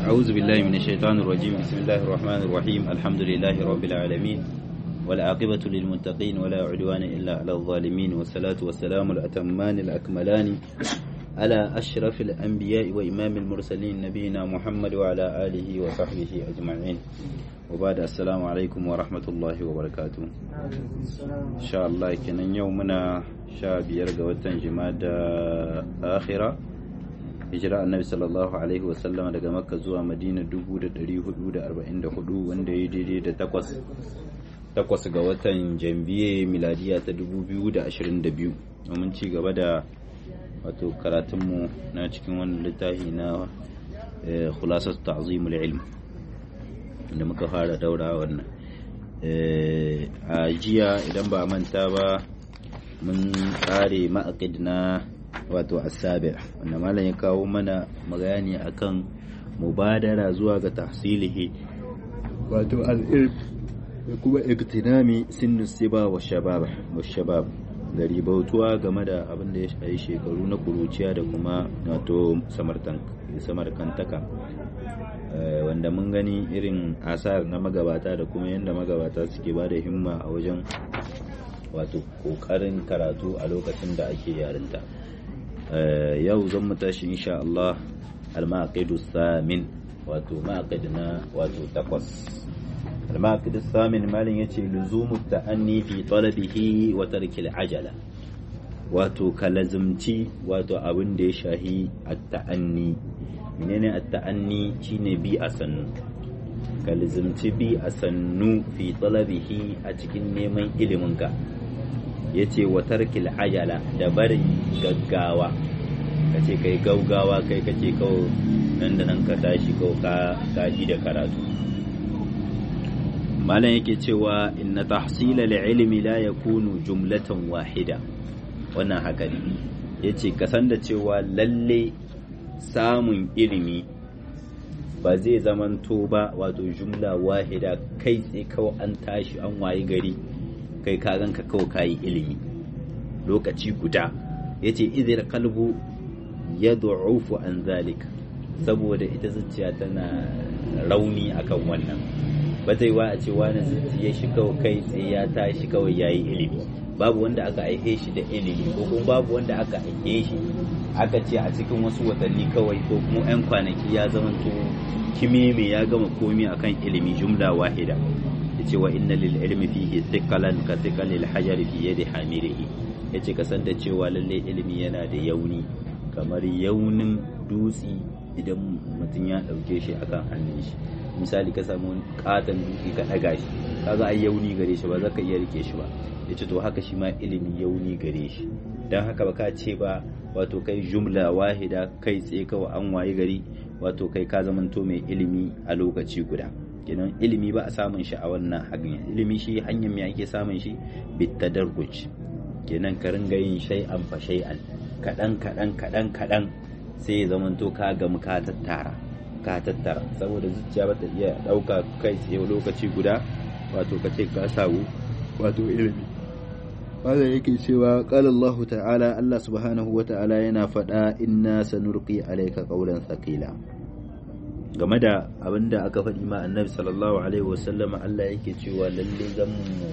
أعوذ بالله من الشيطان الرجيم بسم الله الرحمن الرحيم الحمد لله رب العالمين والعاقبة للمتقين ولا عدوان إلا على الظالمين والصلاة والسلام الأتمان الأكملان على أشرف الأنبياء وإمام المرسلين نبينا محمد وعلى آله وصحبه أجمعين وبعد السلام عليكم ورحمة الله وبركاته إن شاء الله كنا يومنا شاب يرقى وتنجماد آخرة hijira annabi sallallahu alaihi wasallam daga makka zuwa madina 1444 wanda ya daidai da takwas takwas ga watan jambiye miladiya ta 2022 domin ci gaba da wato karatunmu na cikin wannan littafi na khulasat ta'zimul ilm da muka fara daura wannan a jiya idan ba manta ba mun tsare ma'aqid na wato asabi wanda malam ya kawo mana magani akan mubadara zuwa ga tahsilihi wato al-ilm da kuma iktinami sinnu siba wa shabab wa shabab da ribautuwa game da abin da ya shayi shekaru na kuruciya da kuma wato samarkantaka wanda mun gani irin asar na magabata da kuma yadda magabata suke ba da himma a wajen wato kokarin karatu a lokacin da ake yarinta yau zan mu tashi insha Allah al-maqidu samin wato maqid na wato takwas al-maqidu samin malin yace luzumu ta'anni fi talabihi wa tarki al-ajala wato kalazumci wato abin da ya shahi at-ta'anni menene at-ta'anni shine bi a sannu kalazumci bi a sannu fi talabihi a cikin neman ilimin ka ya ce wa tarkil ajala da barin gaggawa ka ce kai gaugawa kai kake kawo nan da nan ka tashi kawo ka gaji da karatu malam yake cewa inna tahsila ilmi la yakunu jumlatan wahida wannan haka ne yace ka san da cewa lalle samun ilimi ba zai zamanto ba wato jumla wahida kai tsaye kawai an tashi an wayi gari kai ka ganka kawai kayi ilimi lokaci guda ya ce izir kalbu ya du'ufu an zalik saboda ita zuciya tana rauni akan wannan ba zai wa a ce wani zuciya shi kawai kai tsaye ya tashi kawai yayi ilimi babu wanda aka aihe shi da ilimi ko kuma babu wanda aka aihe shi aka ce a cikin wasu watanni kawai ko kuma 'yan kwanaki ya zamanto kimeme ya gama komi akan ilimi jumla wahida yace wa inna lil ilmi fihi thiqalan ka thiqalil hajar fi yadi hamirihi yace ka san da cewa lalle ilimi yana da yauni kamar yaunin dutsi idan mutum ya dauke shi akan hannun shi misali ka samu katon dutse ka daga shi kaga ai yauni gare shi ba za ka iya rike shi ba yace to haka shi ma ilimi yauni gare shi dan haka ba ka ce ba wato kai jumla wahida kai tsaye kawai an waye gari wato kai ka zamanto mai ilimi a lokaci guda kenan ilimi ba a samun shi a wannan hanyar ilimi shi hanyar me ake samun shi bitadarruj kenan ka ringa yin shay'an fa shay'an kadan kadan kadan kadan sai ya zamanto ka gamu ka tattara ka tattara saboda zuciya ba ta iya dauka kai tsaye lokaci guda wato ka ce ka samu wato ilimi wanda yake cewa qala Allah ta'ala Allah subhanahu wa ta'ala yana faɗa inna sanurqi alayka qawlan thaqila game da abin da aka faɗi ma annabi sallallahu alaihi wasallam Allah yake cewa lalle zan mu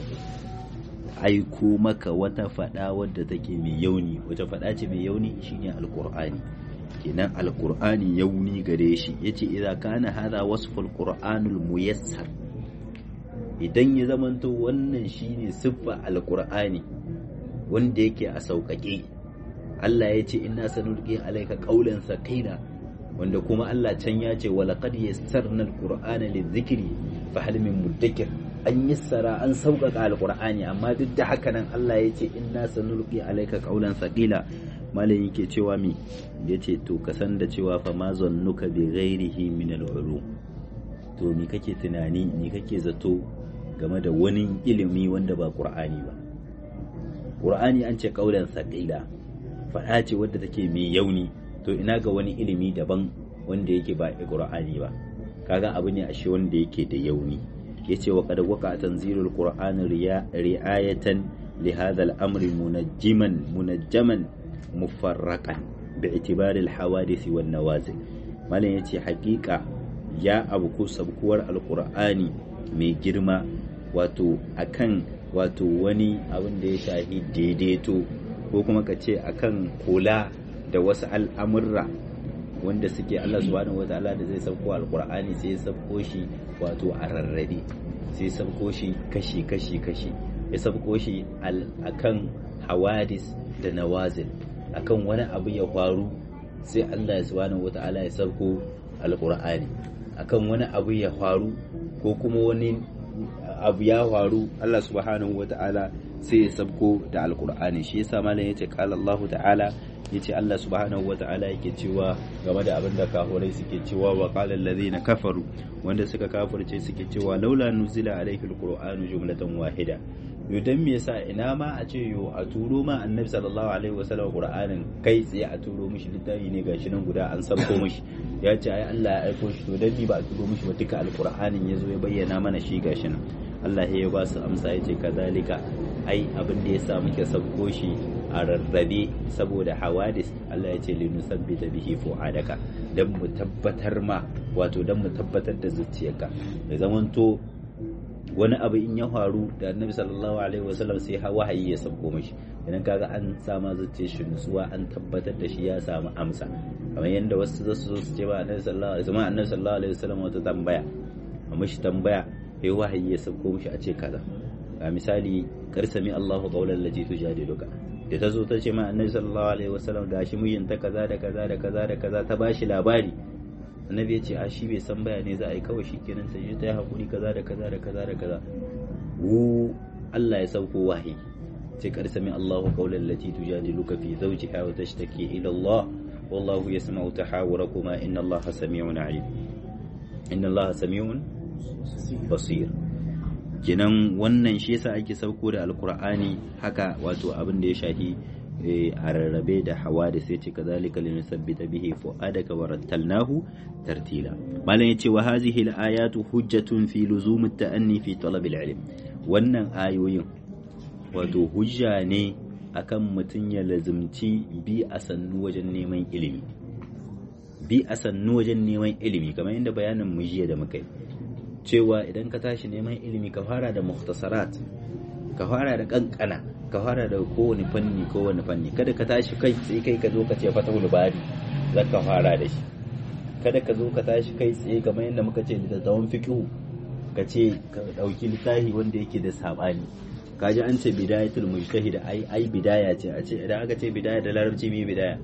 aiko maka wata faɗa wadda take mai yauni wata faɗa ce mai yauni shine alqur'ani kenan alqur'ani yauni gare shi yace idza kana hadha wasful qur'anul muyassar idan ya zamanto wannan shine siffa alqur'ani wanda yake a sauƙaƙe Allah ya ce inna sanulqi alayka qawlan saqila wanda kuma Allah can ya ce wa laqad yassarna alqur'ana lidhikri fa hal min mudakkir an yassara an sauƙaƙa alqur'ani amma duk da haka nan Allah ya ce inna sanulqi alayka qawlan saqila malam yake cewa mi yace to ka san da cewa fa ma zannuka bi ghairihi min al-ulum to ni kake tunani ni kake zato game da wani ilimi wanda ba qur'ani ba qur'ani an ce qawlan saqila faɗa ce wadda take mai yauni to ina ga wani ilimi daban wanda yake ba qur'ani ba kaga abu ne ashe wanda yake da yauni yace wa qad waqa tanzilul qur'an ri'ayatan li hadha al-amri munajjiman munajjaman mufarraqan bi'tibari al-hawadith wan nawazil malam yace haƙiƙa ya abu ko sabkuwar alkur'ani mai girma wato akan wato wani abin da ya shahi daidaito ko kuma ka ce akan kula da wasu al'amurra wanda suke Allah subhanahu wataala da zai sauko alkur'ani sai ya sauko shi wato a rarrabe sai ya sauko shi kashi kashi kashi ya sauko shi akan hawadis da nawazil akan wani abu ya faru sai Allah subhanahu wataala ya sauko alkur'ani akan wani abu ya faru ko kuma wani abu ya faru Allah subhanahu wataala sai ya sauko da alkur'ani shi yasa malam yace qala Allah ta'ala yace Allah subhanahu wata'ala yake cewa game da abin da kafirai suke cewa wa qala allazina kafaru wanda suka kafirce suke cewa laula nuzila alayhi alqur'anu jumlatan wahida yo dan me yasa ina ma a ce yo a turo ma annabi sallallahu alaihi wasallam qur'anin kai tsaye a turo mishi littafi ne gashi nan guda an sabko mishi ya ce ai Allah ya aiko shi to dan ba a turo mishi ba duka alqur'anin yazo ya bayyana mana shi gashi nan Allah ya ba su amsa yace kazalika ai abin da yasa muke sabko shi a rarrabe saboda hawadis Allah ya ce linusabbita bihi fu'adaka dan mu tabbatar ma wato dan mu tabbatar da zuciyarka ya zamanto wani abu in ya faru da annabi sallallahu alaihi wasallam sai wahayi ya sauko mishi idan kaga an sama zuciyar shi nutsuwa an tabbatar da shi ya samu amsa kamar yadda wasu za su zo su ce ba annabi sallallahu alaihi wasallam annabi sallallahu alaihi wasallam wata tambaya a mishi tambaya sai wahayi ya sauko mishi a ce kaza ga misali karsami Allahu qawlan lati tujadiluka da ta zo ta ce ma annabi sallallahu alaihi wasallam da shi mijinta kaza da kaza da kaza da kaza ta bashi labari annabi ya ce a shi bai san baya ne za a yi kawai shi kenan sai ta yi hakuri kaza da kaza da kaza da kaza wu Allah ya sauko wahayi ce kar sami Allahu qawlan lati tujadiluka fi zawjiha wa tashtaki ila Allah wallahu yasma'u tahawurakuma inna Allah sami'un alim inna Allah sami'un basir kenan wannan shi yasa ake sauko da alkur'ani haka wato abin da ya shahi a rarrabe da hawa da sai ce kazalika linusabbita bihi fu'adaka wa rattalnahu tartila malam yace wa hadhihi al-ayatu hujjatun fi luzum at-ta'anni fi talab al-ilm wannan ayoyin wato hujja ne akan mutum ya lazumci bi a sannu wajen neman ilimi bi a sannu wajen neman ilimi kamar yadda bayanin mu jiya da muka yi cewa idan ka tashi neman ilimi ka fara da muhtasarat ka fara da kankana ka fara da kowane fanni kowane fanni kada ka tashi kai sai kai ka zo ka ce fatahul bari za ka fara da shi kada ka zo ka tashi kai tsaye kamar yadda muka ce da tsawon fiqhu ka ce ka dauki littafi wanda yake da sabani kaji an ce bidayatul mujtahid ai ai bidaya ce a ce idan aka ce bidaya da larabci me bidaya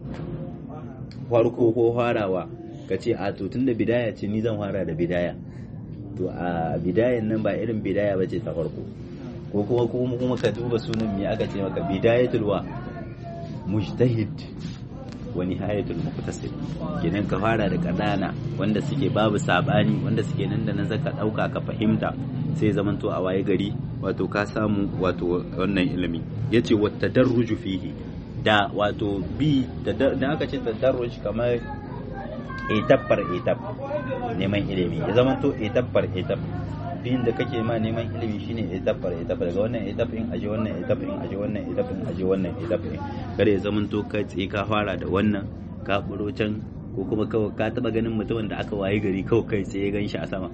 farko ko farawa ka ce a to tunda bidaya ce ni zan fara da bidaya to a bidayan nan ba irin bidaya ba ce ta farko ko kuma kuma kuma ka duba sunan me aka ce maka bidayatul wa mujtahid wa nihayatul muqtasid kenan ka fara da kanana wanda suke babu sabani wanda suke nan da nan zaka dauka ka fahimta sai zamanto a waye gari wato ka samu wato wannan ilimi yace wa tadarruju fihi da wato bi da aka ce tadarruj kamar etap par etap neman ilimi ya zama to etap par etap bin da kake ma neman ilimi shine etap par etap daga wannan etap in aje wannan etap in aje wannan etap in aje wannan etap in kada ya zama to kai tsaye ka fara da wannan ka buro can ko kuma kawai ka taba ganin mutumin da aka waye gari kawai kai tsaye gan shi a sama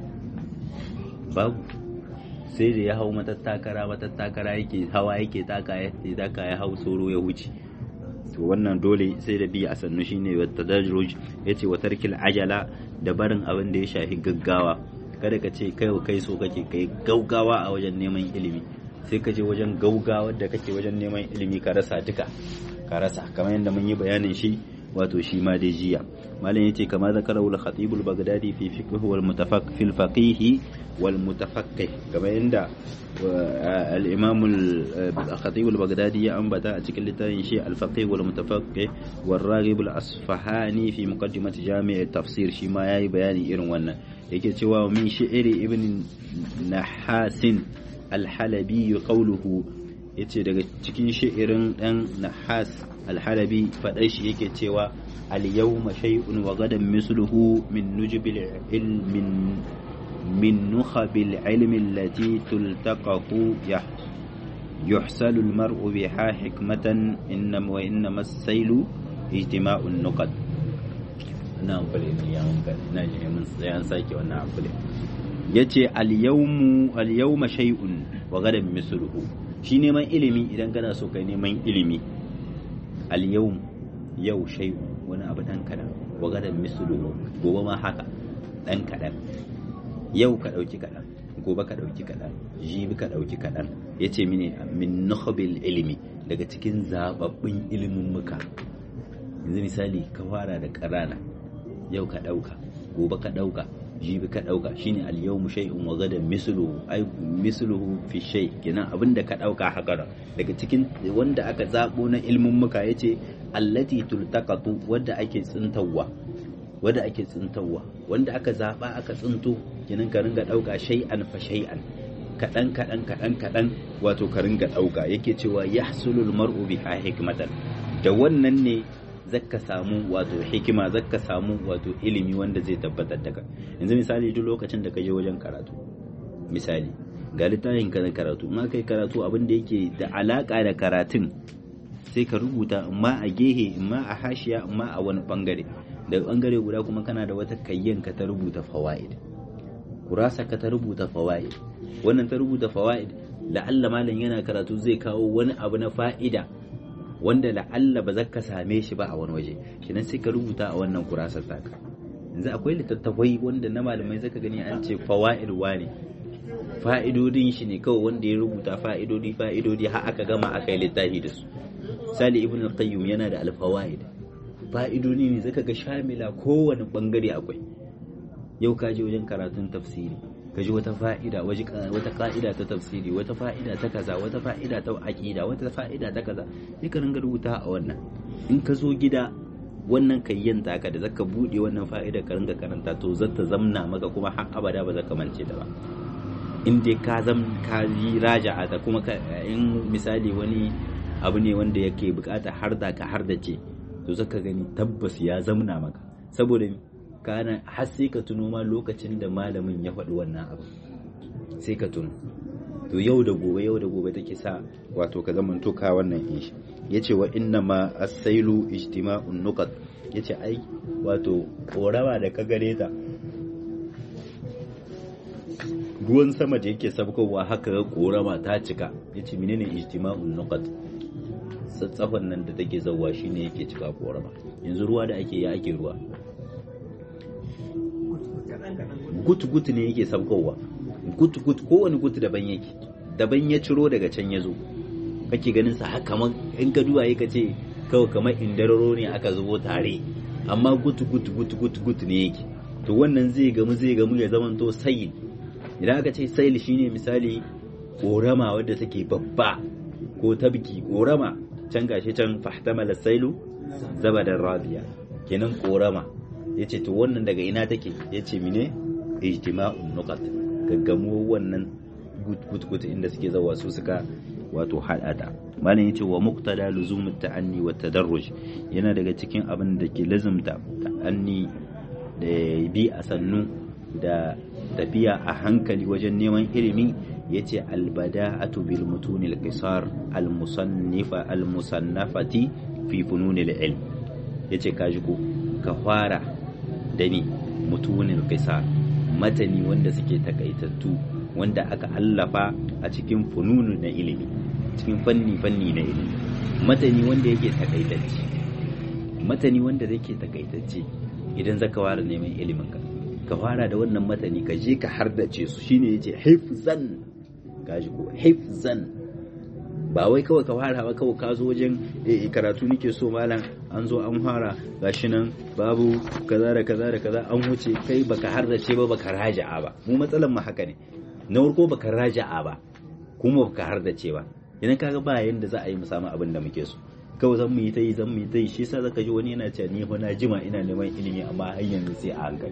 babu sai da ya hau matattakara matattakara yake hawa yake taka ya taka ya hau soro ya wuce to wannan dole sai da bi a sannu shine wa tadarruj yace wa tarkil ajala da barin abin da ya shafi gaggawa kada ka ce kai kai so kake kai gaugawa a wajen neman ilimi sai ka je wajen gaugawa da kake wajen neman ilimi ka rasa duka ka rasa kamar yadda mun yi bayanin shi wato shi ma dai jiya malam yace kama zakara al khatib al baghdadi fi fiqh wal mutafaq fil faqih wal mutafaqqih kamar yadda al imam al khatib al baghdadi ya ambata a cikin littafin shi al faqih wal mutafaqqih wal raghib al asfahani fi muqaddimat jami' al tafsir shi ma yayi bayani irin wannan yake cewa min shi'ri ibn nahasin al halabi qawluhu yace daga cikin shi'irin dan nahas alhalabi faɗar shi yake cewa al-yawma shay'un wa gadan misluhu min nujubil ilmin min nukhabil ilmi allati tultaqahu يحصل المرء بها حكمة إنما وإنما السيل اجتماع النقد نعم فالإمام ناجي من sai an sake wannan abulin yace al-yawmu al-yawma shay'un wa gadan misluhu shi neman ilimi idan kana so kai neman ilimi al-yawm yau shay'un wani abu dan kadan wa gadan misluhu gobe ma haka dan kadan yau ka dauki kadan gobe ka dauki kadan jibi ka dauki kadan yace mini min nukhbil ilimi daga cikin zababbin ilimin muka yanzu misali ka fara da ƙarana yau ka ɗauka gobe ka ɗauka jibi ka ɗauka shine al-yawmu shay'un wa gadan misluhu ay misluhu fi shay kenan abinda ka ɗauka haka daga cikin wanda aka zabo na ilmin muka yace allati tultaqatu wanda ake tsintawa wanda ake tsintawa wanda aka zaba aka tsinto kenan ka ringa ɗauka shay'an fa shay'an kaɗan kaɗan kaɗan kaɗan wato ka ringa ɗauka yake cewa yahsulul mar'u biha hikmatan da wannan ne zaka samu wato hikima zaka samu wato ilimi wanda zai tabbatar da ka yanzu misali duk lokacin da ka je wajen karatu misali ga littafin ka na karatu in aka yi karatu abin da yake da alaka da karatun sai ka rubuta amma a gehe amma a hashiya amma a wani bangare daga bangare guda kuma kana da wata kayyan ka ta rubuta fawaid kurasa ka ta rubuta fawaid wannan ta rubuta fawaid la'alla malam yana karatu zai kawo wani abu na fa'ida wanda la'alla ba za ka same shi ba a wani waje kenan sai ka rubuta a wannan kurasar taka yanzu akwai littattafai wanda na malamai zaka gani an ce fawaid ne fa'idodin shi ne kawai wanda ya rubuta fa'idodi fa'idodi har aka gama aka yi littafi da su sali ibn al-qayyim yana da al-fawaid fa'idodi ne zaka ga shamila kowane bangare akwai yau ka je wajen karatun tafsiri ka ji wata fa'ida wata ka'ida ta tafsiri wata fa'ida ta kaza wata fa'ida ta aqida wata fa'ida ta kaza sai ka ringa rubuta a wannan in ka zo gida wannan kayyan taka da zaka bude wannan fa'ida ka ringa karanta to zata zamna maka kuma har abada ba zaka mance ta ba in dai ka zam ka yi raja'a ta kuma in misali wani abu ne wanda yake bukata har da ka har da ce to zaka gani tabbas ya zamna maka saboda kana har sai ka tuno ma lokacin da malamin ya faɗi wannan abu sai ka tuno to yau da gobe yau da gobe take sa wato ka zaman ka wannan in shi yace wa inna ma as-sailu ijtima'un nuqat yace ai wato korama da ka gare ta ruwan sama da yake sabkowa haka ga korama ta cika yace menene ijtima'un nuqat tsatsafan nan da take zawwa shine yake cika korama yanzu ruwa da ake ya ake ruwa gutu-gutu ne yake sabkowa gutu-gutu kowane gutu daban yake daban ya ciro daga can ya zo kake ganin sa haka kamar in ka duba ka ce kawai kamar indararo ne aka zubo tare amma gutu-gutu gutu-gutu gutu ne yake to wannan zai gamu zai gamu ya zama to sayil idan aka ce sayil shine misali korama wadda take babba ko tabki korama can gashi can fahtamala sailu zabadar radiya kenan korama yace to wannan daga ina take yace mine ijtima'un nuqat gaggamo wannan gut inda suke zawa su suka wato hadada malam yace wa muqtada luzumut ta'anni wa tadarruj yana daga cikin abin da ke lazumta ta'anni da bi a sannu da tafiya a hankali wajen neman ilimi yace albada'atu bil mutunil qisar al musannifa al musannafati fi fununil ilm yace kaji ko ka fara da ni mutunin qisar matani wanda suke takaitattu wanda aka allafa a cikin fununu na ilimi cikin fanni fanni na ilimi matani wanda yake takaitacce matani wanda yake takaitacce idan zaka fara neman ilimin ka ka fara da wannan matani ka je ka hardace su shine yace hifzan gaji ko hifzan ba wai kawai ka fara ba kawai ka zo wajen karatu nake so malam an zo an fara gashi nan babu kaza da kaza da kaza an wuce kai baka hardace ba baka raja'a ba mu matsalan mu haka ne na farko baka raja'a ba kuma baka hardace ba idan kaga ba yanda za a yi mu samu abin da muke so kawai zan mu yi ta yi zan mu yi ta yi shi yasa zaka ji wani yana cewa ni fa na jima ina neman ilimi amma har yanzu sai a hankali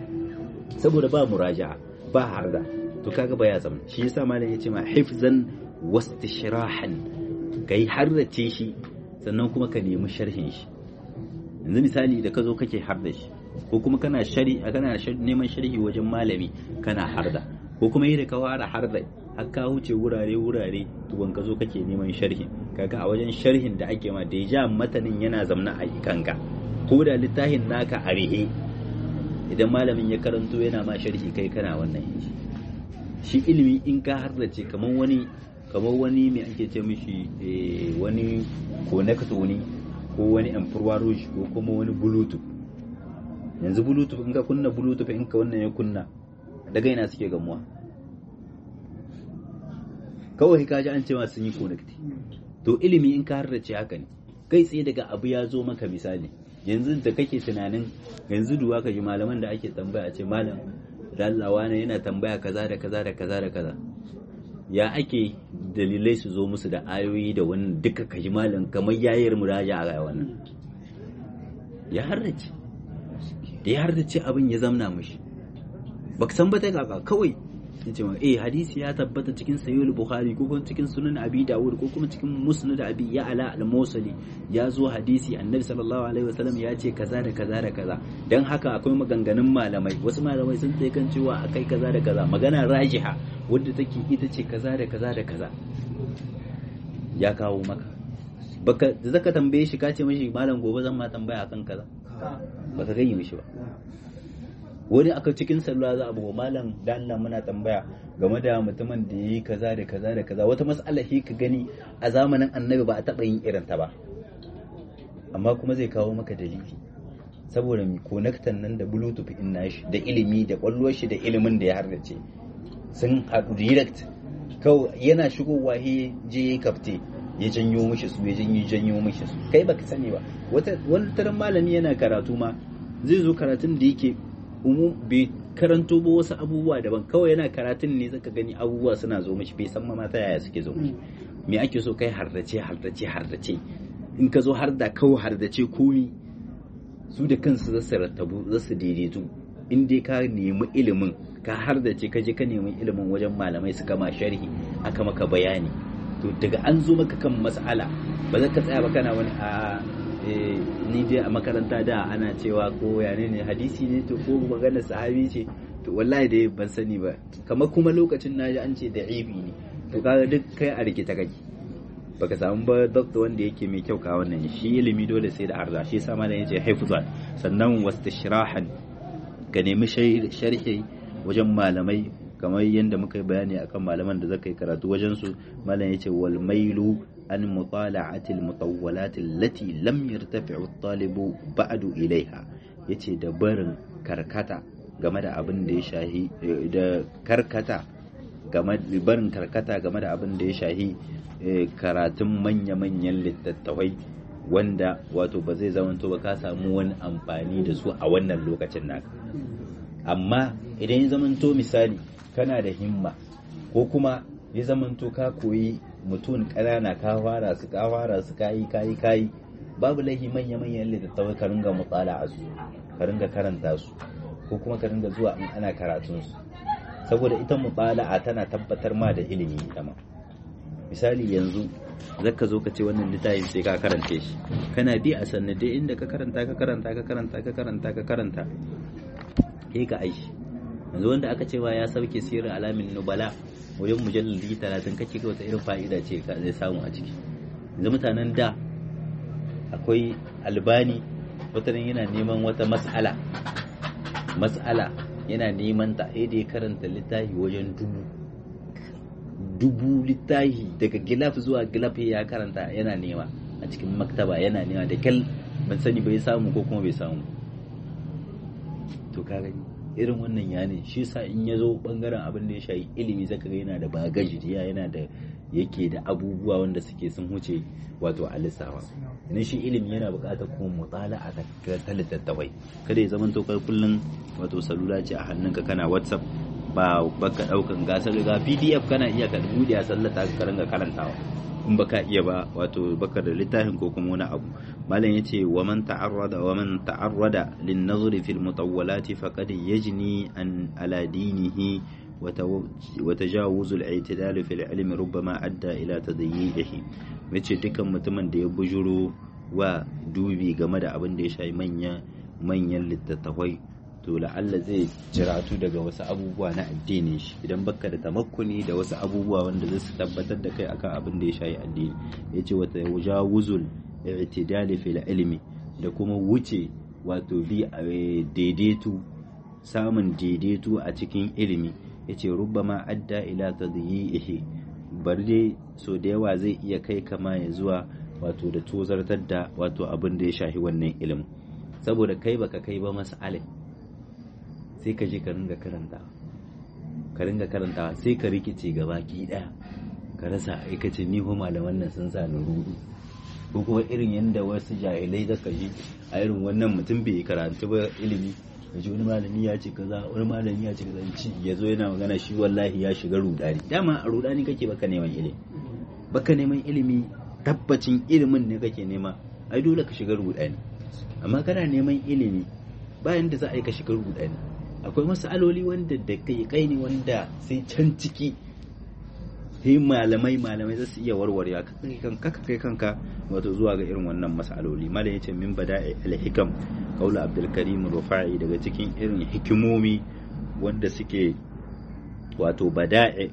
saboda ba muraja'a ba harda to kaga ba ya zama shi yasa malam ya ce ma hifzan wastishrahan kai harrace shi sannan kuma ka nemi sharhin shi yanzu misali da ka zo kake harda shi ko kuma kana shari kana neman sharhi wajen malami kana harda ko kuma yi da ka fara harda har ka wuce wurare wurare tuban ka zo kake neman sharhin kaga a wajen sharhin da ake ma da ja matanin yana zamna a kanka ko da littafin naka a rihe idan malamin ya karanto yana ma sharhi kai kana wannan yanzu shi ilimi in ka harrace kamar wani kamar wani mai ake ce mishi wani connector ne ko wani amfurwa rouge ko kuma wani bluetooth yanzu bluetooth in ka kunna bluetooth in ka wannan ya kunna daga ina suke gamuwa kawai ka ji an cewa sun yi connect to ilimi in ka harrace haka ne kai tsaye daga abu ya zo maka misali yanzu da kake tunanin yanzu duwa ka ji malaman da ake tambaya a ce malam dallawa ne yana tambaya kaza da kaza da kaza da kaza ya ake dalilai su zo musu da ayoyi da wannan duka ka ji malam kamar yayar muraja a wannan ya harrace da ya harrace abin ya zamna mishi baka san ba ta kaka kawai yace ma eh hadisi ya tabbata cikin sahih bukhari ko kuma cikin sunan abi dawud ko kuma cikin musnad abi ya ala al-musali ya zo hadisi annabi sallallahu alaihi wasallam ya ce kaza da kaza da kaza dan haka akwai maganganun malamai wasu malamai sun tsaye kan cewa akai kaza da kaza magana rajiha wadda take ita ce kaza da kaza da kaza ya kawo maka baka da zaka tambaye shi ka ce mishi malam gobe zan ma tambaya akan kaza baka gani mishi ba wani aka cikin sallah za a buga malam da Allah muna tambaya game da mutumin da yi kaza da kaza da kaza wata mas'ala shi ka gani a zamanin annabi ba a taɓa yin irin ta ba amma kuma zai kawo maka dalili saboda mi konektan nan da bluetooth in nashi da ilimi da kwallon shi da ilimin da ya hardace sun haɗu direct kawai yana shigowa he je kafte ya janyo mishi su ya janyo janyo mishi su kai baka sani ba wata wani taron malami yana karatu ma zai zo karatun da yake umu bai karanto ba wasu abubuwa daban kawai yana karatun ne zaka gani abubuwa suna zo mishi bai san ma ta yaya suke zo mishi me ake so kai hardace hardace hardace in ka zo har da kawai hardace komi su da kansu za su rattabu za su daidaitu in dai ka nemi ilimin ka hardace ka je ka nemi ilimin wajen malamai su kama sharhi aka maka bayani to daga an zo maka kan mas'ala ba za ka tsaya ba kana wani a ni dai a makaranta da ana cewa ko yane ne hadisi ne to ko magana sahabi ce to wallahi dai ban sani ba kamar kuma lokacin na ji an ce da ibi ne to kaga duk kai a rikita kake baka samu ba doctor wanda yake mai kyau ka wannan shi ilimi dole sai da arza shi sama da yace haifuzan sannan wastishrahan ka nemi sharhi wajen malamai kamar yadda muka yi bayani akan malaman da zaka yi karatu wajen su malam yace wal mailu an mutala'ati al mutawwalat allati lam yartafi'u at-talibu ba'du ilaiha yace da barin karkata game da abin da ya shahi da karkata game da barin karkata game da abin da ya shahi karatun manya-manyan littattafai wanda wato ba zai zamanto ba ka samu wani amfani da su a wannan lokacin naka amma idan ya zamanto misali kana da himma ko kuma ya zamanto ka koyi mutum ƙanana ka fara su ka fara su kayi kayi kayi babu laifi manya manyan littattafai ka ringa mutsala a su ka ringa karanta su ko kuma ka ringa zuwa in ana karatun su saboda ita mutsala'a tana tabbatar ma da ilimi ita ma misali yanzu zaka zo ka ce wannan littafin sai ka karance shi kana bi a sanne dai inda ka karanta ka karanta ka karanta ka karanta ka karanta sai ka aishi yanzu wanda aka cewa ya sauke sirrin alamin nubala wajen mujallali talatin kake ga wata irin fa'ida ce ka zai samu a ciki yanzu mutanen da akwai albani wata yana neman wata mas'ala mas'ala yana neman ta da ya karanta littafi wajen dubu dubu littafi daga gilaf zuwa gilaf ya karanta yana nema a cikin maktaba yana nema da kyal ban sani bai samu ko kuma bai samu to ka gani irin wannan ya ne shi sa in ya zo bangaren abin da ya shayi ilimi zaka ga yana da bagaji yana da yake da abubuwa wanda suke sun huce wato a lissafa idan shi ilimi yana buƙatar kuma mutala a ta littattafai kada ya zama kai kullum wato salula ce a hannunka kana whatsapp ba baka daukan gasar ga pdf kana iya ka bude a sallata ka ringa karantawa in baka iya ba wato baka da littafin ko kuma wani abu malam yace wa man ta'arrada wa man ta'arrada lin nazri fil mutawwalati faqad yajni an ala dinihi wa tajawuz al i'tidal fil ilmi rubbama adda ila tadayyihi yace dukkan mutumin da ya bujuro wa dubi game da abin da ya shafi manya manyan littattafai to la'alla zai jiratu daga wasu abubuwa na addini shi idan baka da tamakkuni da wasu abubuwa wanda zai tabbatar da kai akan abin da ya shayi addini yace wata wujawuzul i'tidali fil ilmi da kuma wuce wato bi daidaito samun daidaito a cikin ilimi yace rubbama adda ila tadyi'ihi bar dai so da yawa zai iya kai kama ya zuwa wato da tozartar da wato abin da ya shahi wannan ilimin saboda kai baka kai ba mas'alin sai ka je ka ringa karanta ka ringa karantawa sai ka rikice gaba ki daya ka rasa aikace ni ko malaman nan sun sa ni rudu ko kuma irin yadda wasu jahilai da ka ji a irin wannan mutum bai karatu ba ilimi ka ji wani malami ya ce kaza wani malami ya ce kaza ci ya zo yana magana shi wallahi ya shiga rudani dama a rudani kake baka neman ilimi baka neman ilimi tabbacin ilimin ne kake nema ai dole ka shiga rudani amma kana neman ilimi bayan da za a yi ka shiga rudani akwai masaloli wanda da kai kai ne wanda sai can ciki sai malamai malamai za su iya warware ka kai kanka wato zuwa ga irin wannan masaloli malam yace min bada'i al-hikam qaula abdul karim rufa'i daga cikin irin hikimomi wanda suke wato bada'i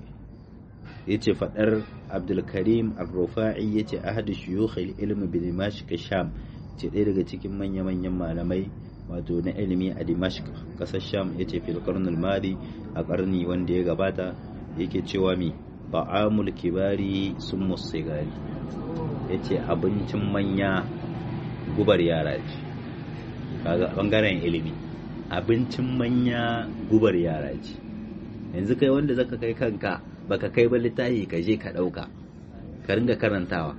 yace fadar abdul karim ar-rufa'i yace ahadu shuyukh al-ilm bi dimashq sham ce ɗaya daga cikin manya-manyan malamai wato na ilimi a dimashq kasar sham yace fil qarn al-madi a karni wanda ya gabata yake cewa mi ta'amul kibari sun musigari ya ce abincin manya gubar yara ce kaga bangaren ilimi abincin manya gubar yara ce yanzu kai wanda zaka kai kanka baka kai ba littafi ka je ka dauka ka ringa karantawa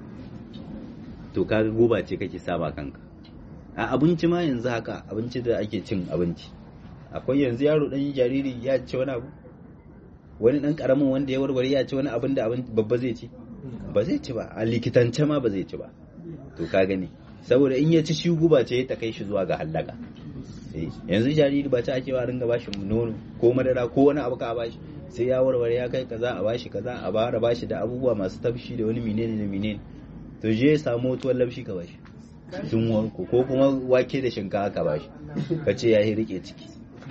to kaga guba ce kake saba kanka a abinci ma yanzu haka abinci da ake cin abinci akwai yanzu yaro dan jariri ya ci wani abu wani dan karamin wanda ya warware ya ci wani abin da abin babba zai ci ba zai ci ba a likitance ma ba zai ci ba to ka gani saboda in ya ci shi guba ce ta kai shi zuwa ga hallaka yanzu jariri ba ta ake wa ringa bashi nono ko madara ko wani abu ka bashi sai ya warware ya kai kaza a bashi kaza a bara bashi da abubuwa masu tafshi da wani menene da menene to je ya samu tuwon labshi ka bashi sun wanko ko kuma wake da shinkafa ka bashi ka ce ya yi rike ciki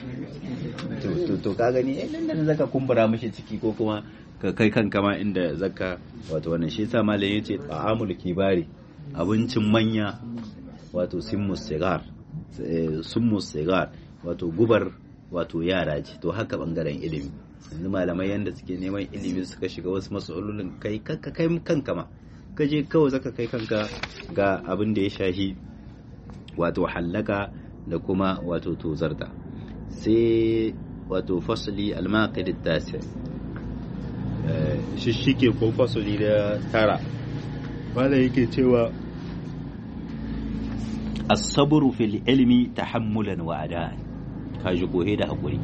to to ka gani eh nan da zaka kumbura mishi ciki ko kuma ka kai kanka ma inda zaka wato wannan shi yasa malam yace ta'amul kibari abincin manya wato simmus sigar summus sigar wato gubar wato yara ce to haka bangaren ilimi yanzu malamai yanda suke neman ilimi suka shiga wasu matsalolin kai kanka kai kanka ma ka je kawai zaka kai kanka ga abin da ya shahi wato hallaka da kuma wato tozarta sai wato fasali almaqid tasi shishike ko fasali da tara wanda yake cewa as-sabru fil ilmi tahammulan wa ada'an kaji kohe da hakuri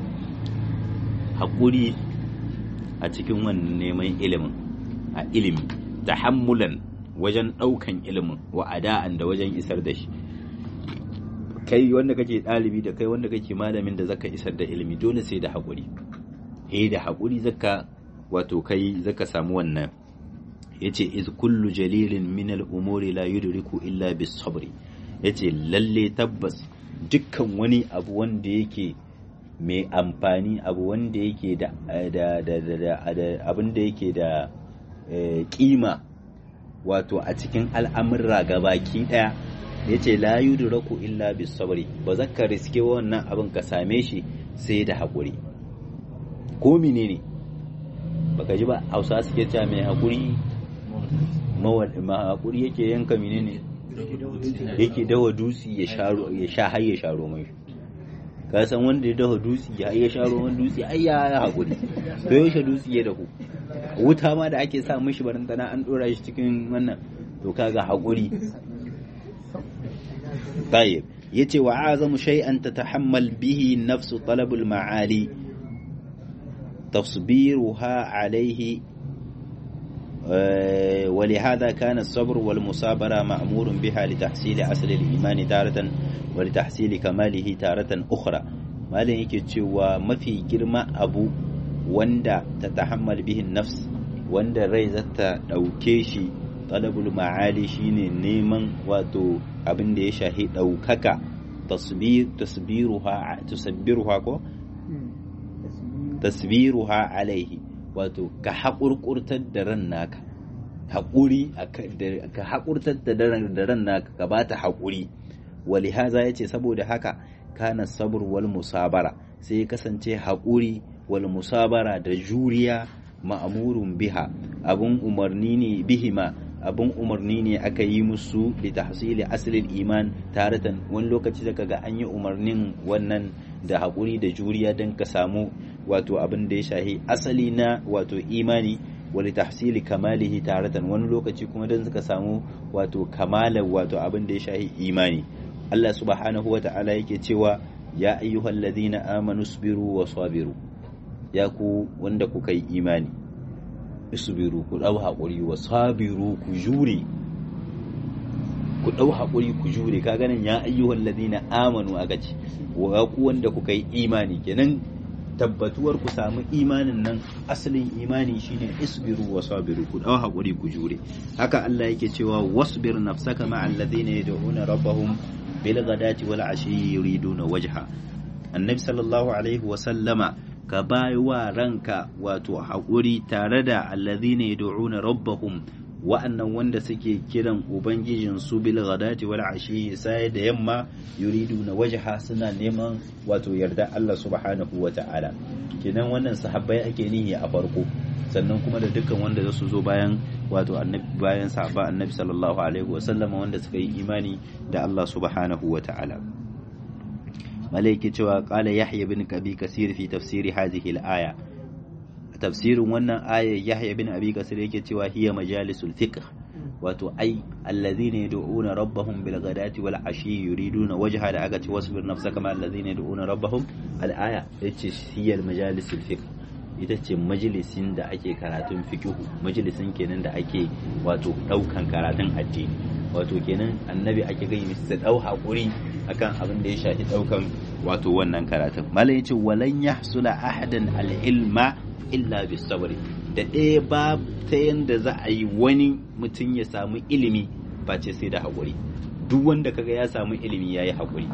hakuri a cikin wannan neman ilimin a ilimi tahammulan wajen daukan ilimin wa ada'an da wajen isar da shi kai wanda kake ɗalibi da kai wanda kake malamin da zaka isar da ilimi dole sai da haƙuri eh da haƙuri zaka wato kai zaka samu wannan yace iz kullu jalilin min al-umuri la yudriku illa bis sabri yace lalle tabbas dukkan wani abu wanda yake mai amfani abu wanda yake da da da da abin da yake da kima wato a cikin al'amurra gabaki daya ya ce la yudraku illa bis sabri ba za ka riske wannan abin ka same shi sai da haƙuri ko menene baka ji ba hausa suke cewa mai haƙuri ma haƙuri yake yanka menene yake dawa dutsi ya sha har ya sharo mai ka san wanda ya dawa dutsi ya ya sharo man dutsi ai ya haƙuri to yaushe dutsi ya dahu wuta ma da ake sa mishi barantana an dora shi cikin wannan to kaga haƙuri طيب يتي وعظم شيئا تتحمل به النفس طلب المعالي تصبيرها عليه ولهذا كان الصبر والمصابرة مأمور بها لتحصيل أصل الإيمان تارة ولتحصيل كماله تارة أخرى ما yake cewa mafi girma abu wanda ta tahammal bihin nafs wanda rai zata ɗauke shi talabul ma'ali shine neman wato abin da ya shahi ɗaukaka tasbiruha tusabbiruha ko tasbiruha alaihi wato ka haƙurƙurtar da ran naka haƙuri ka haƙurtar da ran naka ka bata haƙuri wali haza yace saboda haka kana sabr wal musabara sai ya kasance haƙuri wal musabara da juriya ma'amurun biha abun umarni ne bihima abun umarni ne aka yi musu li tahsili asalin iman taratan wani lokaci da kaga an yi umarnin wannan da haƙuri da juriya don ka samu wato abin da ya shahi asali na wato imani wali tahsili kamalihi taratan wani lokaci kuma don suka samu wato kamalar wato abin da ya shahi imani Allah subhanahu wa ta'ala yake cewa ya ayyuhal ladina amanu sabiru wa sabiru ya ku wanda kuka yi imani isbiru ku dau haƙuri wa sabiru ku jure ku dau haƙuri ku jure ka ganin ya ayyuhal ladina amanu aka ce wa ku wanda kuka yi imani kenan tabbatuwar ku samu imanin nan asalin imani shine isbiru wa sabiru ku dau haƙuri ku jure haka Allah yake cewa wasbir nafsaka ma'al ladina yad'una rabbahum bil ghadati wal ashi yuriduna wajha annabi sallallahu alaihi wa sallama ka bai wa ranka wato haƙuri tare da alladhina yad'una rabbahum wa'annan wanda suke kiran ubangijin su bil ghadati wal ashi sai da yamma yuriduna wajha suna neman wato yarda Allah subhanahu wa ta'ala kenan wannan sahabbai ake nihi a farko sannan kuma da dukkan wanda zasu zo bayan wato annabi bayan sahaba annabi sallallahu alaihi wa sallama wanda suka yi imani da Allah subhanahu wa ta'ala malaiki cewa qala yahya bin kabi kasir fi tafsiri hadhihi al-aya tafsirin wannan ayar yahya bin abi kasir yake cewa hiya majalisul fiqh wato ai allazina yad'una rabbahum bil ghadati wal ashi yuriduna wajha da aka ce wasbir nafsaka ma allazina yad'una rabbahum al aya yace hiya majalisul fiqh ita ce majalisin da ake karatun fiqhu majalisin kenan da ake wato daukan karatun addini wato kenan annabi ake gani su dau hakuri akan abin da ya shafi daukan wato wannan karatun malam yace walan yahsula ahadan al ilma illa bis sabri da ɗaya ba ta yanda za a yi wani mutum ya samu ilimi face sai da haƙuri duk wanda kaga ya samu ilimi ya yi haƙuri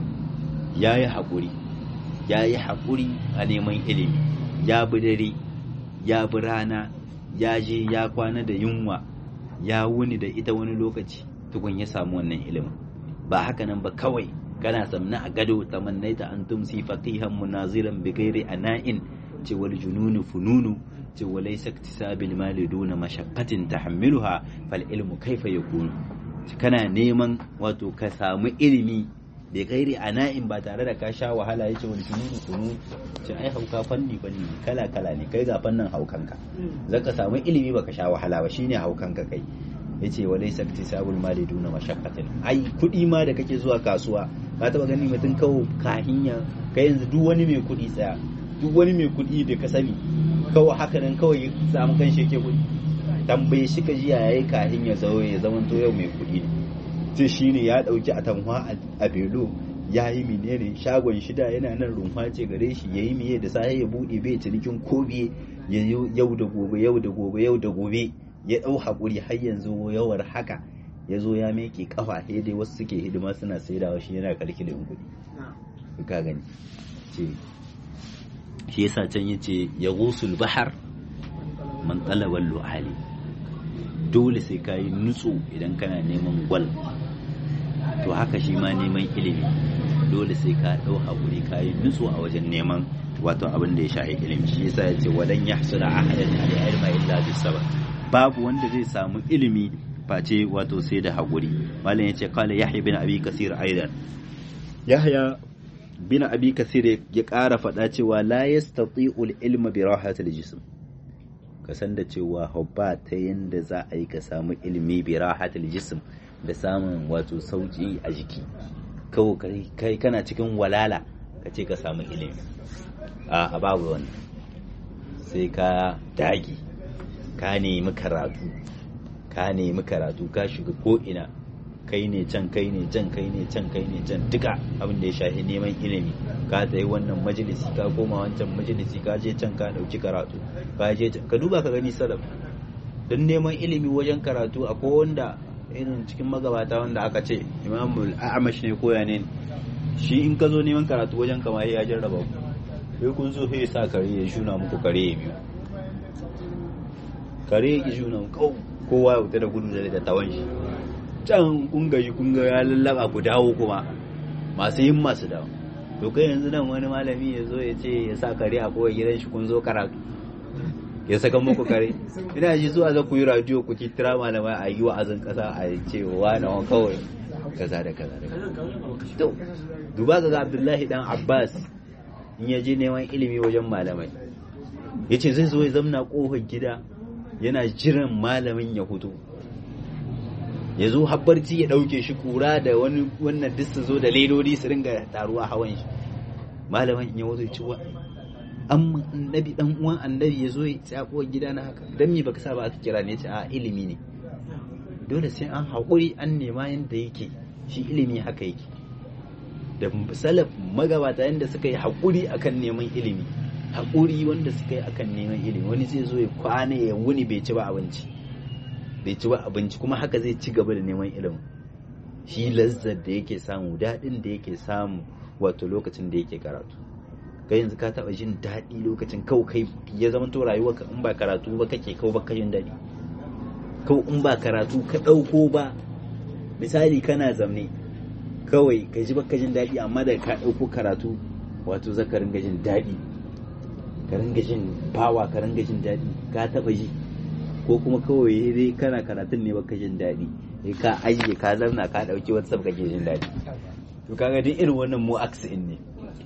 ya yi haƙuri ya yi haƙuri a neman ilimi ya bi dare ya bi rana ya je ya kwana da yunwa ya wuni da ita wani lokaci tukun ya samu wannan ilimin ba haka nan ba kawai kana samna a gado tamannaita an tumsi faqihan munaziran bi ghairi ana'in ce wal jununu fununu ce wa laysa iktisabil mali duna mashaqqatin tahammiluha fal ilmu kaifa yakunu kana neman wato ka samu ilimi bai gairi ana'in ba tare da ka sha wahala yace wal jununu fununu ce ai hauka fanni fanni kala kala ne kai ga fannin haukanka zaka samu ilimi baka sha wahala ba shine haukanka kai yace wa laysa iktisabul mali duna mashaqqatin ai kudi ma da kake zuwa kasuwa ka taba gani mutum kawo kahinya kai yanzu duk wani mai kudi tsaya duk wani mai kuɗi da ka sani kawai haka nan kawai samu kan shi yake kuɗi tambaye shi ka jiya yayi kahin ya zo ya zama to yau mai kuɗi ne ce shi ne ya ɗauki a tanwa a belo ya yi menene shagon shida yana nan rumfa ce gare shi ya yi miye da safe ya buɗe bai cinikin kobe ya yau da gobe yau da gobe yau da gobe ya ɗau haƙuri har yanzu yawar haka ya zo ya meke kafa sai dai wasu suke hidima suna saidawa shi yana kalkilin kuɗi ka gani ce shi yasa can yace ya gusul bahar man talabal lu'ali dole sai ka yi nutsu idan kana neman gwal to haka shi ma neman ilimi dole sai ka ɗau haƙuri ka yi nutsu a wajen neman wato abin da ya shahi ilimi shi yasa ya ce wadan ya hasula ahadan ala ilma illa bisabr babu wanda zai samu ilimi face wato sai da haƙuri malam ya ce kala yahya bin abi kasir aidan yahya bin abi kasir ya ƙara faɗa cewa la yastati'u ilma bi rahatil jism ka san da cewa hobba ta yanda za a yi ka samu ilimi bi rahatil jism da samun wato sauki a jiki kawai kai kana cikin walala ka ce ka samu ilimi a babu wannan sai ka dagi ka nemi karatu ka nemi karatu ka shiga ko ina kai ne can kai ne can kai ne can kai ne can duka abin da ya shafi neman ilimi ka tsaye wannan majalisi ka koma wancan majalisi ka je can ka dauki karatu ka je can ka duba ka gani salaf don neman ilimi wajen karatu akwai wanda irin cikin magabata wanda aka ce imamul a'amash ne koya ne shi in ka zo neman karatu wajen kama ya jarraba ku sai kun zo sai sa kare ya shuna muku kare ya biyu kare ya shuna kowa ya fita da gudu da tawan shi can kun gaji kun ga ya lallaba ku dawo kuma masu yin masu dawo to kai yanzu nan wani malami ya zo ya ce ya sa kare a kowa gidan shi kun zo karatu ya saka muku kare ina ji zuwa za ku yi radio ku kira malamai a yi wa'azin kasa a ce wa na kawai kaza da kaza da to duba ga Abdullahi dan Abbas in ya je neman ilimi wajen malamai yace zai zo ya zamna kofar gida yana jiran malamin ya fito ya zo habbarci ya ɗauke shi kura da wani wannan duk su zo da ledodi su ringa taruwa hawan shi malamin ya wazo ci wa an annabi dan uwan annabi ya zo ya tsako gida na haka dan me baka sa ba aka kira ne ce a ilimi ne dole sai an haƙuri an nema yanda yake shi ilimi haka yake da salaf magabata yanda suka yi haƙuri akan neman ilimi haƙuri wanda suka yi akan neman ilimi wani zai zo ya kwana ya wuni bai ci ba abinci bai ci ba abinci kuma haka zai ci gaba da neman ilimi shi lazzar da yake samu daɗin da yake samu wato lokacin da yake karatu kai yanzu ka taɓa jin daɗi lokacin kau kai ya zama to rayuwa ka in ba karatu ba kake kau ba jin daɗi kau in ba karatu ka ɗauko ba misali kana zamne kawai ka ji baka jin daɗi amma da ka ɗauko karatu wato zaka ringa jin daɗi ka ringa jin bawa ka ringa jin daɗi ka taɓa ji ko kuma kawai dai kana karatun ne baka jin daɗi sai ka ajiye ka zauna ka ɗauki wata sabka ke jin daɗi to kaga duk irin wannan mu aksin ne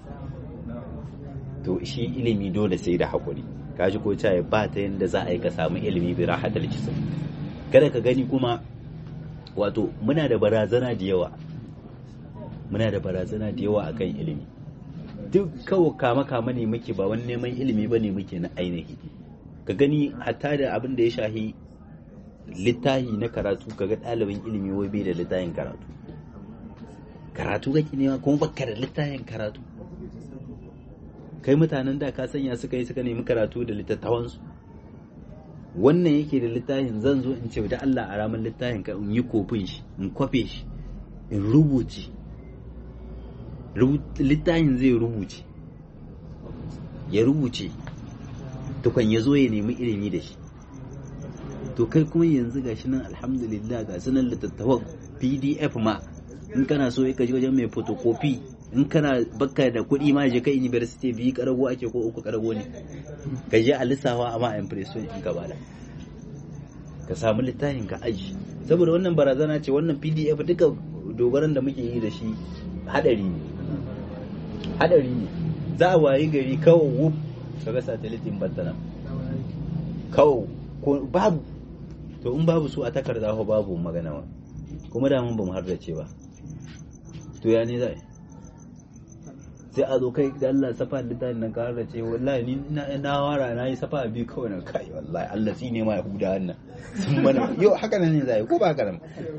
to shi ilimi dole sai da haƙuri ka ji ko caye ba ta yadda za a yi ka samu ilimi bi rahatal jism kada ka gani kuma wato muna da barazana da yawa muna da barazana da yawa akan ilimi duk kawo kama kama ne muke ba wani neman ilimi ba ne muke na ainihi ka gani hatta da abin da ya shahi littahi na karatu kaga ɗalibin ilimi wai bai da littahin karatu karatu kake nema kuma baka da littahin karatu kai mutanen da ka sanya suka yi suka nemi karatu da littattafansu wannan yake da littafin zan zo in ce da Allah a ramin littafin ka in yi kofin shi in kwafe shi in rubuce littafin zai rubuce ya rubuce tukwan ya zo ya nemi ilimi da shi to kai kuma yanzu ga shi nan alhamdulillah ga sunan littattafan pdf ma in kana so ya kaji wajen mai photocopy in kana baka da kuɗi ma je kai university biyu karago ake ko uku karago ne ka je a lissafa amma impression in ka bada ka samu littafin ka aji saboda wannan barazana ce wannan pdf duka dogaran da muke yi da shi hadari ne hadari ne za a wayi gari kawai wuf kaga satellite in bantana kawai babu to in babu su a takarda ko babu magana wa kuma da mun ba mu hardace ba to ya ne zai sai a zo kai da Allah safa littafin nan ka hardace wallahi ni na wara na yi safa biyu kawai na kai wallahi Allah shi ne ma yahuda wannan sun mana yau haka nan ne zai ko ba haka nan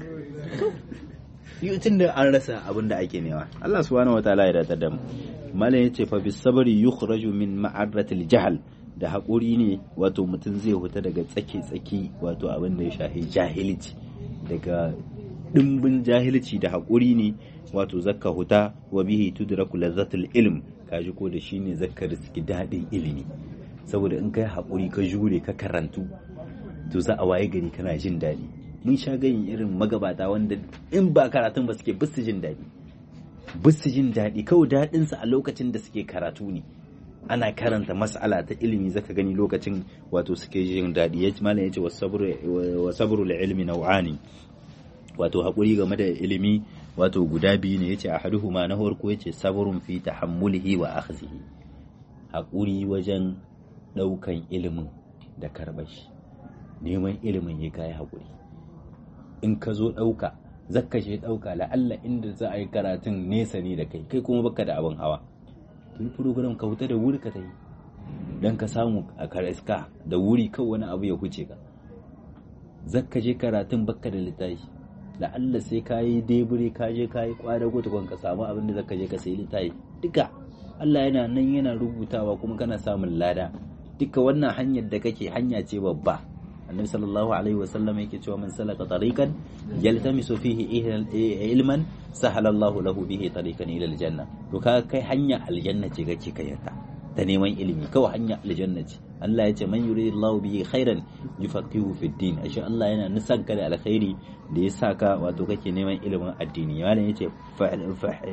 yau tun da an rasa abin da ake nema Allah subhanahu wataala ya datar da mu malam yace fa bis sabri yukhraju min ma'arratil jahl da haƙuri ne wato mutum zai huta daga tsake-tsaki wato abin da ya shahi jahilci daga ɗimbin jahilci da haƙuri ne wato zakka huta wa bihi tudraku lazzatul ilm kaji ko da shine zakka riski daɗin ilimi saboda in kai haƙuri ka jure ka karantu to za a waye gari kana jin daɗi mun sha ganin irin magabata wanda in ba karatun ba suke bisu jin daɗi bisu jin daɗi kawai daɗinsa a lokacin da suke karatu ne ana karanta mas'ala ta ilimi zaka gani lokacin wato suke jin daɗi ya malam yace wa sabru ilmi nau'ani wato haƙuri game da ilimi wato guda biyu ne yace ahaduhuma na farko yace sabrun fi tahammulihi wa akhdhihi haƙuri wajen ɗaukan ilimin da karɓar shi neman ilimin ya kai haƙuri in ka zo ɗauka zakka shi ɗauka la'alla inda za a yi karatun nesa ne da kai kai kuma baka da abin hawa tun program ka wuta da wuri ka ta yi don ka samu a karaska da wuri kan wani abu ya huce ka zakka je karatun bakka da littafi la'alla sai ka yi debure ka je ka yi kwada ko tukun ka samu abin da zakka je ka sayi littafi duka Allah yana nan yana rubutawa kuma kana samun lada duka wannan hanyar da kake hanya ce babba annabi sallallahu alaihi wasallam yake cewa man salaka tariqan yaltamisu fihi ilman sahala Allahu lahu bihi tariqan ila aljanna to ka kai hanya aljanna ce kake kayanta ta neman ilimi kawai hanya aljanna ce Allah ya ce man yuridillahu bihi khairan yufaqihu fi din ashe Allah yana nisan ka da alkhairi da ya saka wato kake neman ilimin addini malam yace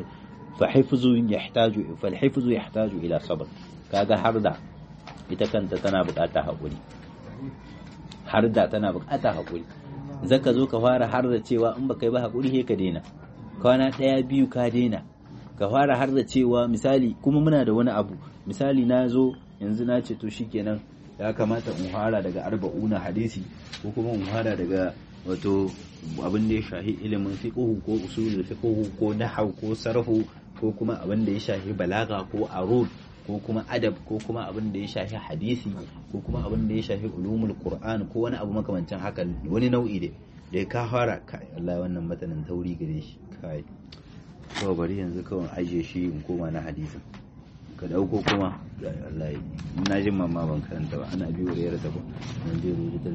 fa hifzu yahtaju fa hifzu yahtaju ila sabr kaga harda ita kanta tana bukata hakuri harda tana bukata hakuri zaka zo ka fara harda cewa in baka yi ba hakuri sai ka daina kwana daya biyu ka daina ka fara harda cewa misali kuma muna da wani abu misali na zo yanzu na ce to shikenan ya kamata in fara daga arba'una hadisi ko kuma in fara daga wato abin da ya shahi ilimin fiqhu ko usulul fiqhu ko nahwu ko sarhu ko kuma abin da ya shahi balaga ko arud ko kuma adab ko kuma abin da ya shahi hadisi ko kuma abin da ya shahi ulumul qur'an ko wani abu makamancin haka wani nau'i da da ka fara kai Allah wannan matanin tauri gare shi kai to bari yanzu kawai aje shi in koma na hadisin ka dauko kuma Allah na jin mamma ban karanta ba ana biyo da yarda ba nan zai rubuta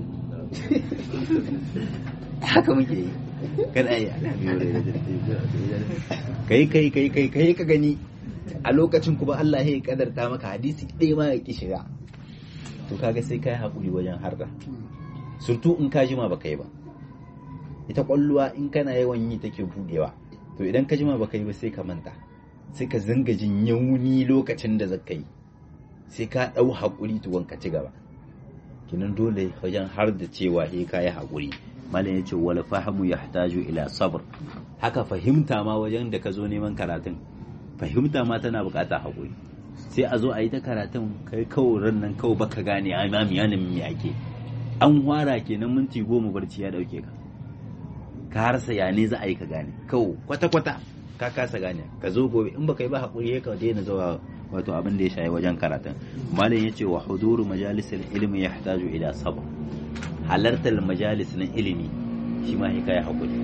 haka muke yi kada ai ana biyo da yarda kai kai kai kai kai ka gani a lokacin kuma Allah ya kadarta maka hadisi ɗaya ma ya ki shiga to kaga sai kai hakuri wajen harda surtu in ka jima baka yi ba ita kwalluwa in kana yawan yi take budewa to idan ka jima baka yi ba sai ka manta sai ka zanga jin yauni lokacin da zaka yi sai ka ɗau haƙuri tuwon ka ci gaba kinan dole wajen har da cewa he ka yi haƙuri malam ya ce wal fahimu yahtaju ila sabr haka fahimta ma wajen da ka zo neman karatun fahimta ma tana buƙatar haƙuri sai a zo a yi ta karatun kai kawai ran nan kawai baka gane a ma miyanin me ake an hwara kenan minti goma barci ya dauke ka ka harsa ya ne za a yi ka gane kawai kwata-kwata ka kasa gane ka zo gobe in baka yi ba haƙuri ya ka daina zuwa wato abin da ya shayi wajen karatun malam ya ce wa huduru majalisar ilimi ya hataju ila sabr halartar majalis na ilimi shi ma kai haƙuri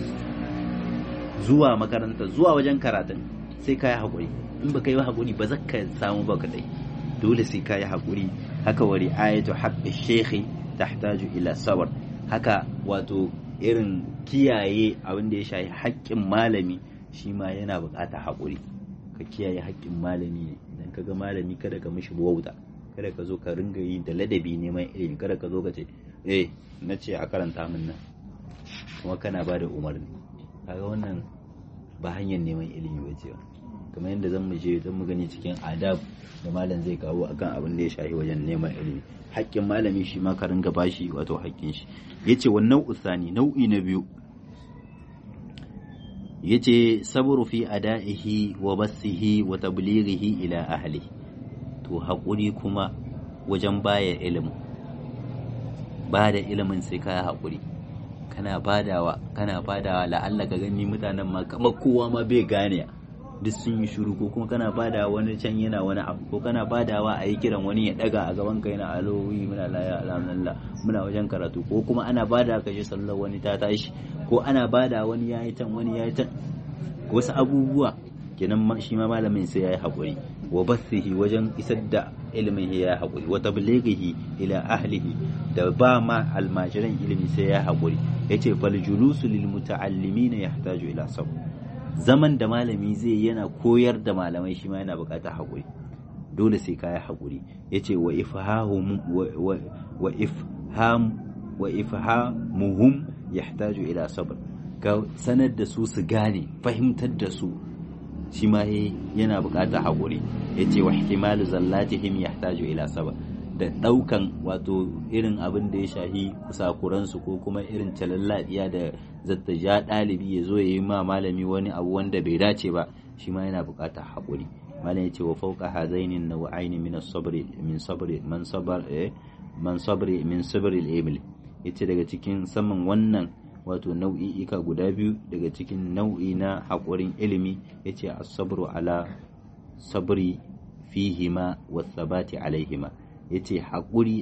zuwa makaranta zuwa wajen karatun sai ka yi haƙuri in baka yi haƙuri ba za ka samu ba kadai dole sai ka yi haƙuri haka wa ri'ayatu haqqi shekhi tahtaju ila sabr haka wato irin kiyaye abin da ya shayi haƙƙin malami shi ma yana buƙatar haƙuri ka kiyaye haƙƙin malami ne idan ka ga malami kada ka mishi wauta kada ka zo ka ringa yi da ladabi neman ilimi kada ka zo ka ce eh na ce a karanta min nan kuma kana ba da umarni kaga wannan ba hanyar neman ilimi ba ce kamar yadda zan mu je zan mu gani cikin adab da malam zai kawo akan abin da ya shahi wajen neman ilimi haƙƙin malami shi ma ka ringa bashi wato haƙƙin shi yace wannan usani nau'i na biyu yace sabru fi ada'ihi wa bassihi wa tablighihi ila ahli to haƙuri kuma wajen baya ilimin ba da ilimin sai ka haƙuri kana badawa kana badawa la'alla ka gani mutanen ma kamar kowa ma bai gane duk sun yi shuru ko kuma kana badawa wani can yana wani abu ko kana badawa a yi kiran wani ya daga a gaban ka yana alowi muna laya alhamdulillah muna wajen karatu ko kuma ana bada ka je sallar wani ta tashi ko ana bada wani yayi tan wani yayi tan wasu abubuwa kenan shi ma malamin sai yayi hakuri wa bathihi wajen isar da ilimin ya yi hakuri wa tablighihi ila ahlihi da ba ma almajiran ilimi sai ya hakuri yace fal julusu lil muta'allimin yahtaju ila sabr zaman da malami zai yana koyar da malamai shi ma yana bukatar hakuri dole sai ka yi hakuri yace wa ifhahum wa ifham wa ifhamuhum yahtaju ila sabr ka sanar da su su gane fahimtar da su shi ma yana buƙatar haƙuri ya ce wa ihtimalu zallatihim yahtaju ila sabr da ɗaukan wato irin abin da ya shahi kusakuransu ko kuma irin calalladiya da zata ja ɗalibi ya zo ya yi ma malami wani abu wanda bai dace ba shi ma yana buƙatar haƙuri malam ya ce wa fauka hazainin nau'aini min sabri min sabri man sabar man sabri min sabri al-imil yace daga cikin saman wannan wato nau'i'ika guda biyu daga cikin nau'i na haƙurin ilimi ya ce asabru ala sabri fihima wa sabati alaihima ya ce haƙuri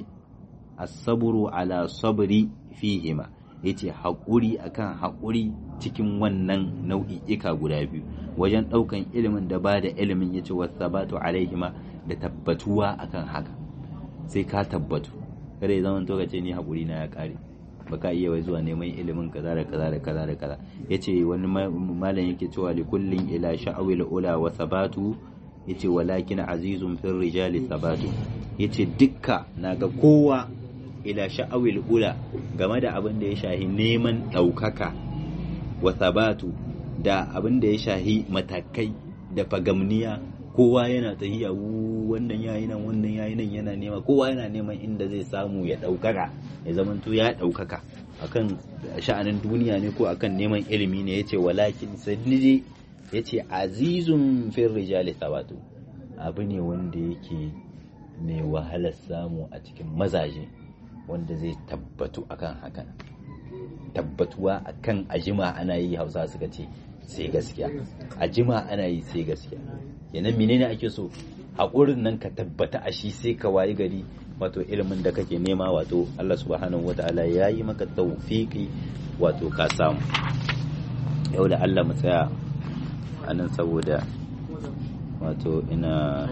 asabru ala sabri fihima ya ce haƙuri akan haƙuri cikin wannan nau'i'ika guda biyu wajen ɗaukan ilimin da ba da ilimin ya ce wa sabatu alaihima da tabbatuwa akan haka sai ka tabbatu kada ya zama to ka ce ni haƙuri na ya ƙare baka iya wai zuwa neman ilimin kaza da kaza da kaza da kaza yace wani malam yake cewa li kullin ila sha'awil ula wa sabatu yace walakin azizun fil rijali sabatu yace dukka naga kowa ila sha'awil ula game da abin da ya shahi neman ɗaukaka wa sabatu da abin da ya shahi matakai da fagamniya kowa yana tahiya wannan yayi nan wannan yayi nan yana nema kowa yana neman inda zai samu ya ɗaukaka ya zamanto ya ɗaukaka akan sha'anin duniya ne ko akan neman ilimi ne yace walakin sadidi yace azizun fil rijali thabatu abu ne wanda yake mai wahalar samu a cikin mazaje wanda zai tabbatu akan hakan tabbatuwa akan ajima ana yi hausa suka ce sai gaskiya ajima ana yi sai gaskiya kenan menene ake so haƙurin nan ka tabbata a shi sai ka wayi gari wato ilimin da kake nema wato Allah subhanahu wataala ya yi maka tawfiki wato ka samu yau da Allah mu tsaya a nan saboda wato ina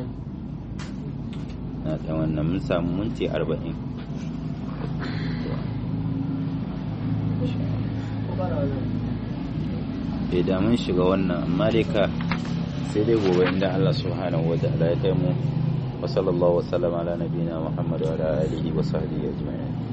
na ɗan wannan mun samu minti arba'in bai da mun shiga wannan amma dai ka sai dai gobe inda Allah subhanahu wa ta'ala ya kai mu wa sallallahu wa sallama ala nabiyina Muhammad wa ala alihi wa sahbihi ajma'in